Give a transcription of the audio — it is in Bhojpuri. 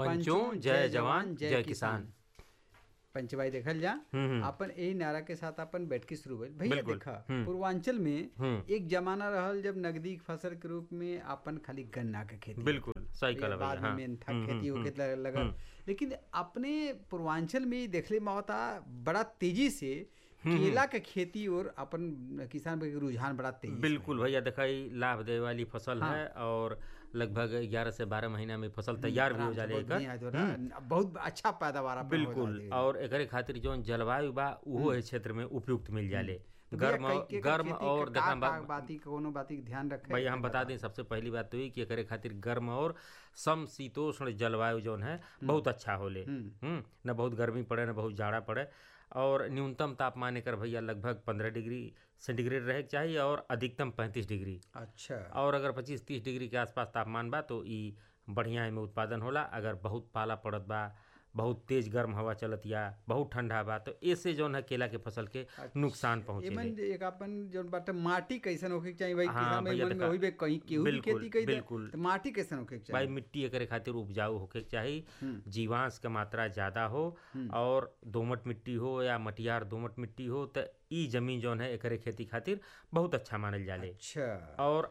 पंचों जय जवान जय किसान पंचवाई देखल जा हम्म, हम्म। अपन यही नारा के साथ अपन बैठ के शुरू भइल भैया बिल्कुल, देखा हम्म। पूर्वांचल में हम्म। एक जमाना रहल जब नगदी के फसल के रूप में अपन खाली गन्ना के खेती बिल्कुल सही या कहला बाद भैया में हाँ मेन था हम्म, खेती हम्म, होके लगल हम्म। लेकिन अपने पूर्वांचल में देखले में होता बड़ा तेजी से केला के खेती और अपन किसान के रुझान बड़ा तेजी से बिल्कुल भैया देखा ई लाभ दे वाली फसल हाँ। है और लगभग ग्यारह से बारह महीना में फसल तैयार भी हो आराम से जाले बहुत एकर बढ़िया जो रहा, बहुत अच्छा पैदावार अपन हो बिल्कुल जाले। और एकरे खातिर जौन जलवायु बा उहो ए क्षेत्र में उपयुक्त मिल जाले तो भैया गर्म कई- कई गर्म खेती और का- देखा का- का बाती कोनो बाती के ध्यान रखे भैया हम बता दें सबसे पहली बात तो ये कि एकरे खातिर गर्म और समशीतोष्ण जलवायु जौन है बहुत अच्छा होले हम्म न बहुत गर्मी पड़े न बहुत जाड़ा पड़े और न्यूनतम तापमान एकर भैया लगभग पंद्रह डिग्री सेंटीग्रेड रहे के चाहिए और अधिकतम पैंतीस डिग्री अच्छा और अगर पच्चीस तीस डिग्री के आसपास तापमान बा तो ई बढ़िया एमे उत्पादन होला अगर बहुत पाला पड़त बा बहुत तेज गर्म हवा चलत या बहुत ठंडा बा तो ऐसे जौन है केला के फसल के नुकसान पहुंचे एमन जे एक अपन जौन बाटे माटी कैसन होके के चाहिए भाई हाँ, किसान भाई भैया मन में देखा, होई बे कहीं केहू भी बिल्कुल, खेती कई दे बिल्कुल। तो माटी कैसन होके के भाई चाहिए मिट्टी एकरे खातिर उपजाऊ होके के चाही जीवांश के मात्रा ज्यादा हो और दोमट मिट्टी हो या मटियार दोमट मिट्टी हो तो ई जमीन जौन है एकरे खेती खातिर बहुत अच्छा मानल जाले अच्छा और